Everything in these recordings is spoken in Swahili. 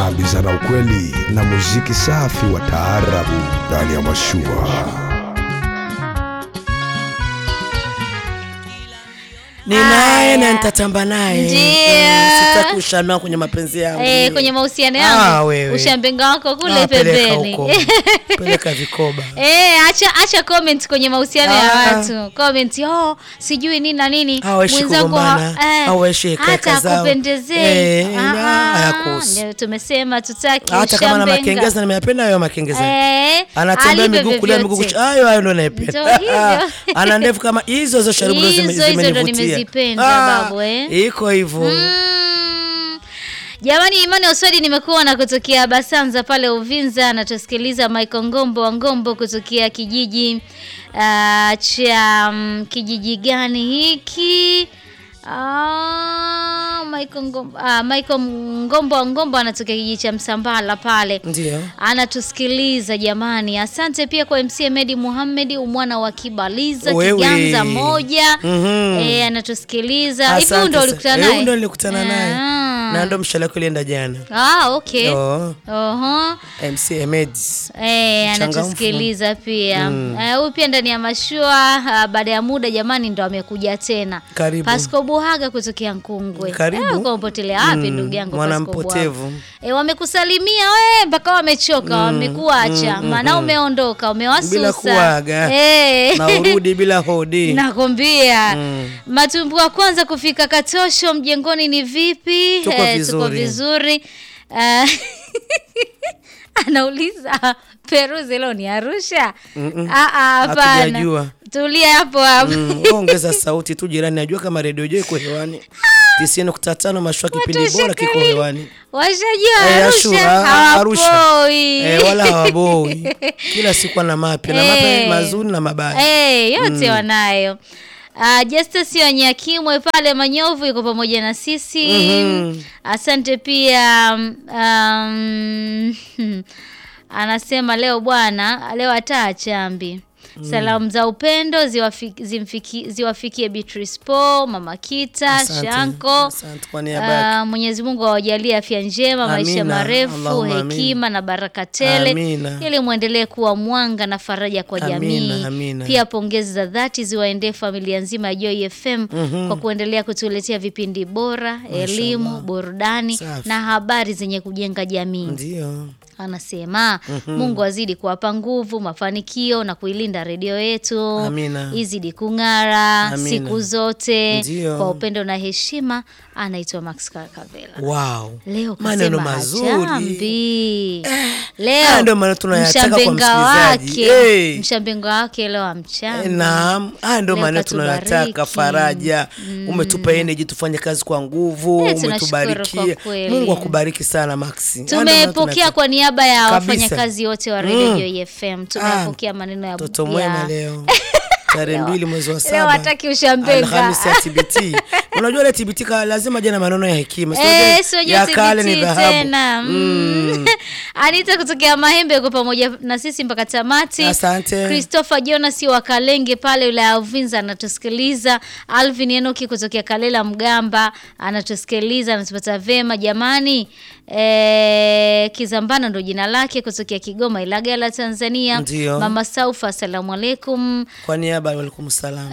tunaambizana ukweli na muziki safi wa taarabu ndani ya mashua. ni naye na nitatamba naye Ndio. Mm, sitaki ushamia kwenye mapenzi yangu Eh, kwenye mahusiano Ah, yangu wewe. ushambenga wako kule Ah, peleka pembeni huko. peleka vikoba Eh, acha acha comment kwenye mahusiano ya Ah. watu. Comment, oh, sijui nini na nini. Hawaishi Mwenzako kugombana, ha- eh, hawaishi kaka hata zao. akupendezee. Eh, Ah, na- ah, hayakuhusu. ndio tumesema tutaki hata kama na ushambenga. makengeza nimeyapenda hayo makengeza Eh, anatembea alipe miguu kulia miguu vyovyote. kucha hayo hayo ndo naipenda Ndio hivyo. ana ndevu kama hizo hizo sharibu ndo zime- Hizo hizo ndo zimenivutia. nimezipenda, Ah, babu, eh. iko hivyo Mm. Jamani, Imani Oswadi nimekuwa na kutokea Basanza pale Uvinza, anatusikiliza Michael Ngombo wa Ngombo kutokea kijiji uh, cha um, kijiji gani hiki? Ah, Michael Ngombo, ah, Michael Ngombo wa Ngombo anatokea kijiji cha Msambala pale ndio anatusikiliza jamani. Asante pia kwa MC Medi Muhammad umwana wa Kibaliza Wewe. Kiganza moja Mhm. eh, anatusikiliza hivi. Asante Huyu ndo sa- ulikutana eh, naye? huyu ndo nilikutana naye Ah. na ndo mshale wake ulienda jana Ah, okay. Oh, Oho. MC Emeds Eh, Mchangamfu. anatusikiliza pia Eh, huyu pia ndani ya mashua ah, baada ya muda jamani ndo amekuja tena Karibu. Pasco Buhaga kutokea Nkungwe Karibu. Eh, uko umepotelea wapi Mm, ndugu yangu mwana Pasco Buhaga? mpotevu. Eh, wamekusalimia we mpaka wamechoka wamekuacha maana umeondoka umewasusa Bila kuaga. Eh. na urudi bila hodi nakwambia matumbu wa kwanza kufika Katosho mjengoni ni vipi? Tuko tuko vizuri. vizuri. Ah, anauliza Peruzi leo ni Arusha? Ah, ah, Hapana, Hatujajua. tulia hapo hapo. Mm, wewe ongeza sauti tu jirani najua kama redio jo iko hewani tisini nukta tano mashua kipindi Watu bora kiko washakalili. hewani Washajua Eh, Arusha Ashura, ah, Arusha. hawapoi. eh, wala hawaboi kila siku ana mapya na mapya Eh. mazuri na mabaya Eh, yote wanayo. Uh, Justus Wanyakimwe pale Manyovu yuko pamoja na sisi. Mhm. Asante pia um, anasema leo bwana, leo hata chambi. Salamu za upendo ziwafiki, zimfiki, ziwafikie Beatrice Po, Mama Kita, Asante, Shanko. asante kwa niaba yake. Ah, Mwenyezi Mungu awajalie afya njema, maisha Amina, marefu, Allahumma amin. hekima na baraka tele Amina. ili mwendelee kuwa mwanga na faraja kwa Amina, jamii. amina. Pia pongezi za dhati ziwaendee familia nzima ya Joy FM kwa kuendelea kutuletea vipindi bora, elimu, burudani Safi. na habari zenye kujenga jamii. ndio Anasema Mungu azidi kuwapa nguvu, mafanikio na kuilinda redio yetu, Amina. izidi kung'ara Amina. siku zote Ndio. kwa upendo na heshima. Anaitwa Max Kakavela. wow Leo maneno kasema mazuri hajambi. Leo haya ndio maneno tunayataka kwa mshambenga msikilizaji. wake Eh. mshambenga wake leo Eh, amchambi. Naam, haya ndio Leo maneno katubariki. tunayotaka, faraja. Umetupa energy tufanye kazi kwa nguvu, Eh, tunashukuru umetubarikia. kwa kweli. Mungu akubariki sana Maxi. Haya ndio maneno Tumepokea tunayotaka. kwa niaba ya Kabisa. wafanyakazi wote wa Radio Mm. Joy FM. Tumepokea maneno ya Mtoto ya- mwema leo tarehe mbili mwezi wa Leo saba hataki ushambenga. Alhamisi ya TBT. Unajua ile TBT ka lazima jana maneno ya hekima. Sio Eh, ile sio ya kale ni TBT dhahabu. tena. Mm. Anita kutokea Mahembe yuko pamoja na sisi mpaka tamati. Asante. Christopher Jonas wa Kalenge pale wilaya ya Uvinza anatusikiliza. Alvin Enoki kutokea Kalela Mgamba anatusikiliza, anatupata vema jamani. E, Kizambana ndo jina lake kutokea Kigoma Ilagala Tanzania. Ndio. Mama Saufa asalamu alaikum. Kwa niaba ya walaikum salam.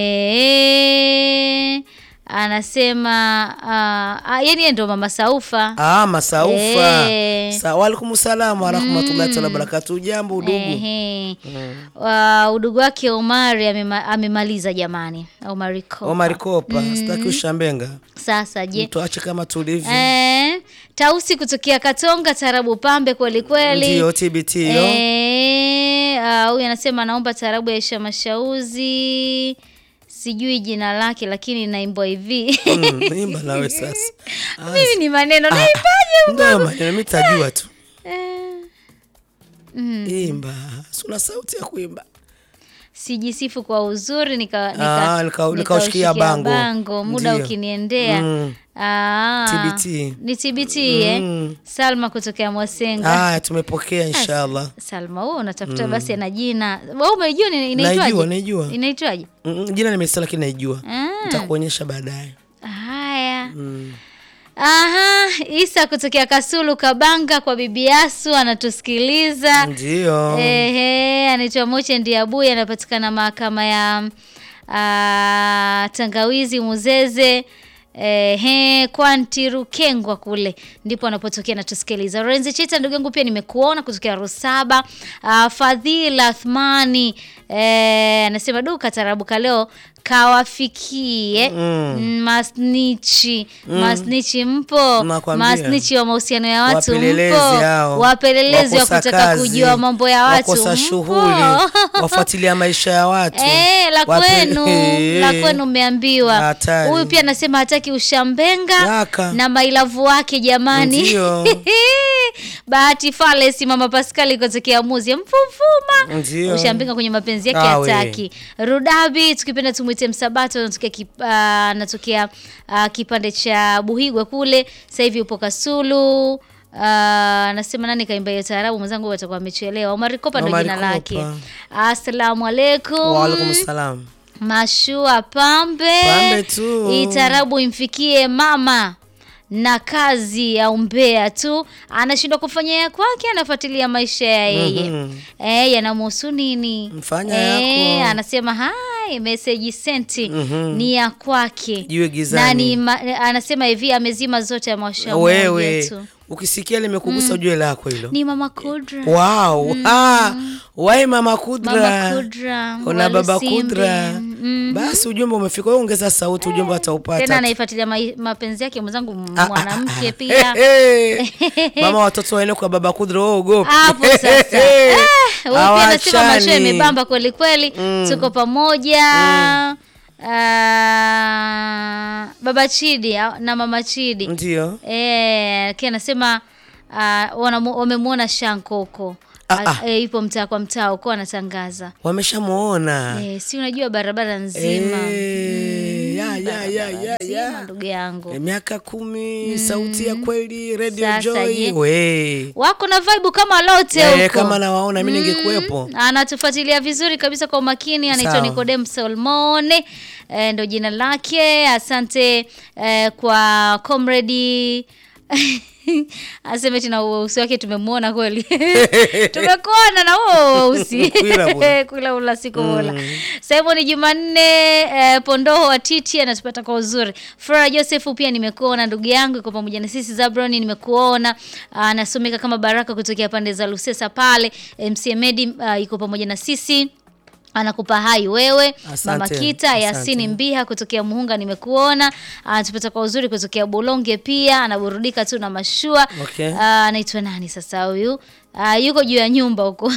E, anasema uh, yani yeye ndo Mama Saufa. Ah, masaufa. Eh. Sa walaikum salam wa rahmatullahi wa barakatuh. Jambo udugu. Ehe. Wa- udugu wake Omari amema, amemaliza jamani. Omari Kopa. Omar Kopa, sitaki ushambenga. Sasa je, Tuache kama tulivyo. eh, Tausi kutokea Katonga tarabu pambe kweli kweli. Ndio TBT hiyo. Eh, ah, huyu anasema naomba tarabu ya Aisha Mashauzi. Sijui jina lake lakini naimbwa hivi. Mm, Imba nawe sasa. Ah, Mimi ni maneno ah, naimbaje? Ndio maneno mimi tajua tu. Eh, Imba. Si una sauti ya kuimba. sijisifu kwa uzuri nika, Ah, nika, nika- nikaushikia nikaushikia bango. bango muda Ndio. ukiniendea Mm. Ah, TBT. ni TBT eh? Mm. Salma kutokea Mwasenga Haya tumepokea inshallah. Salma wewe unatafuta basi ana jina wewe umejua ni- Naijua, inaitwaje naijua. inaitwaje Mm, Jina nimesema lakini naijua. Ah. Nitakuonyesha baadaye. haya Mm. Aha, Isa kutokea Kasulu Kabanga kwa bibi Yasu anatusikiliza. Ndio. Ehe, anaitwa Moche Ndiabuye anapatikana mahakama ya ah, Tangawizi Muzeze. Ehe, Kwanti Rukengwa kule ndipo anapotokea natusikiliza. Lorenzi Chita ndugu yangu pia nimekuona kutokea Rusaba. Uh, Fadhila Athmani eh, anasema duka tarabuka leo kawafikie mm. masnichi masnichi mpo Nakwambia. masnichi wa mahusiano ya watu Wapelelezi mpo hao. wapelelezi wa Wakosa kutaka kazi, kujua mambo ya watu wakosa mpo. shughuli wafuatilia maisha ya watu Eh, la Wape- kwenu la kwenu umeambiwa. Hatari. Huyu pia anasema hataki ushambenga Yaka. na mailavu wake jamani. Ndio. Bahati Falesi mama Pascal kutokea Muzi mfumfuma. Ndio. Ushambenga kwenye mapenzi yake Awe. hataki. Rudabi tukipenda tumwite Msabato anatokea kip, ah, anatokea ah, kipande cha Buhigwe kule. Sasa hivi upo Kasulu. Ah, anasema nani kaimba hiyo taarabu mwenzangu atakuwa amechelewa. Omar Kopa ndo Omar jina lake. Kopa. Assalamu alaikum. Waalaikum salam. Mashua pambe, Pambe tu. Hii tarabu imfikie mama na kazi ya umbea tu, anashindwa kufanya ya kwake, anafuatilia maisha ya yeye Mhm. eh, yanamhusu nini? Mfanya eh, yako. anasema hai message senti Mhm. ni ya kwake Jiwe gizani. na ni ma, anasema hivi amezima zote amewasha moja Wewe tu. ukisikia limekugusa ujue lako hilo. Ni mama Kudra Wow. Ah, wai mama Kudra. Mama Kudra Una wa baba Lusimbi. Kudra. Mhm. Basi ujumbe umefika. Wewe ongeza sauti, ujumbe tena ataupata. anaifuatilia mai- mapenzi yake mwenzangu Ah, ah, mwanamke ah, pia eh, eh. Mama watoto waende kwa baba Kudra wewe ogope. hapo sasa Eh, huyu pia anasema macho Hawachani. yamebamba kweli kweli tuko pamoja Ah, baba Chidi ah, na mama Chidi Ndio. eh kia anasema ah, wanamu- wamemuona Shankoko Ah, ah. eh, ipo mtaa kwa mtaa uko anatangaza Wameshamuona. eh, si unajua barabara nzima Eh, ya, ya, ya, ya, nzima ya. ndugu yangu Eh, miaka kumi sauti ya kweli Radio Sasa Joy je? we wako na vibe kama lote Eh, huko kama nawaona mi ningekuwepo anatufuatilia vizuri kabisa kwa umakini anaitwa Sawa. Nicodem Solmone e, ndo jina lake asante e, kwa comrade aseme tena uweusi wake tumemwona kweli tumekuona na huo weusi Kwila bwana. kula ula siku mola Simon Jumanne eh, Pondoho wa Titi anatupata kwa uzuri. Flora Joseph pia nimekuona ndugu yangu iko pamoja na sisi Zabroni nimekuona anasomeka kama Baraka kutokea pande za Lusesa pale. MC Medi uh, iko pamoja na sisi anakupa hai wewe Asante, mama Kita asante. Yasini Mbiha kutokea Muhunga nimekuona anatupata kwa uzuri kutokea Bulonge pia anaburudika tu na mashua Okay. Ah, anaitwa nani sasa huyu Ah, yuko juu ya nyumba huko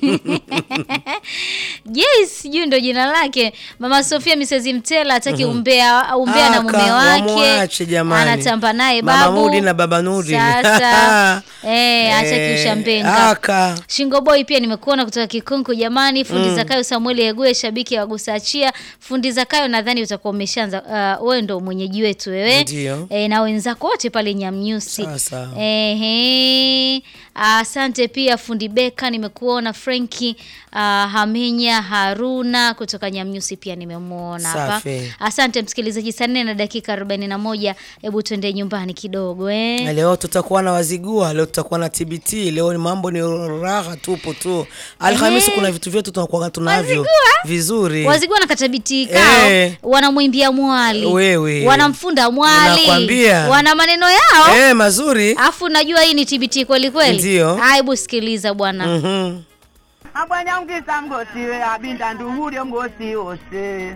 yes sijui ndo jina lake mama Sofia Mrs Mtela ataki umbea umbea na Aka, mume wake wamwache jamani. anatamba naye Mama babu Mudi na baba Nudi. sasa eh, acha Eh, kiushambenga aka. Shingo Boy pia nimekuona kutoka Kikunku jamani. Fundi Zakayo Samuel Egue shabiki wa Gusachia. Fundi Zakayo nadhani utakuwa umeshaanza uh, wewe ndo mwenyeji wetu wewe. Ndio. E, na wenzako wote pale Nyamnyusi. Sawa, sawa. Ehe. Asante pia fundi Beka nimekuona Frenki uh, Hamenya Haruna kutoka Nyamnyusi pia nimemuona hapa. Safi. Asante msikilizaji, saa nne na dakika 41. Hebu tuende nyumbani kidogo eh. Na leo tutakuwa na wazigua leo tutakuwa na tbt leo ni mambo ni raha tupo tu alhamisi kuna vitu vyetu tunakuwa tunavyo Wazigua? vizuri wazigua na katabiti kao Eh. wanamwimbia mwali Wewe. wanamfunda mwali Nakwambia. wana maneno yao eh, mazuri afu najua hii ni TBT kweli kweli Ndio. hebu sikiliza bwana Mhm. abwanya ungisa mgosiwe abinda nduhulyo mgosi wose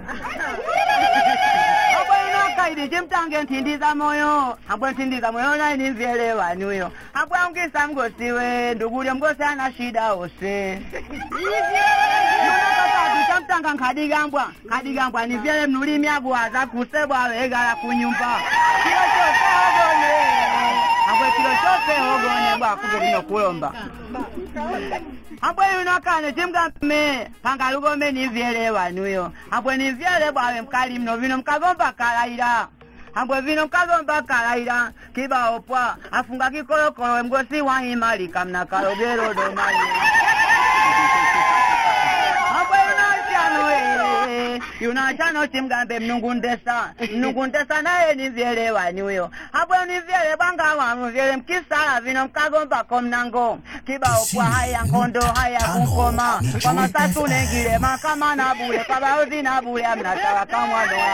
abwena kaidi chimtange ntindiza moyo abwe ntindiza moyo naini mvyelewanuyo abwe ungisa mgosiwe nduhulyo mgosi ana shida wose nonakatatu chamtanga nkadigambwa nkadigambwa nivyele mnulimi abwaza kusebwa wegala kunyumba kilo chose ogone abwe kilo chose ogone bwakube lino kulomba abwe yuno kane timgame panga lugome nivyelewanuyo abwe nivyele bwawe mkali mno vino mkagomba kalaira abwe vino mkagomba kalaira kibaopwa afunga kikolokolo mgosi wahimalika mna kalogero domali abwe yuno chano eh vyele yuna chano chimgambe mnungu ndesa mnungu ndesa naye ni vyele wani huyo hapo ni vyele banga wanu vyele mkisala vino mkagombako mnango kibao kwa haya nkondo haya kunkoma kwa masatu nengile makama na bule kwa baozi na bule amnatawa kamwano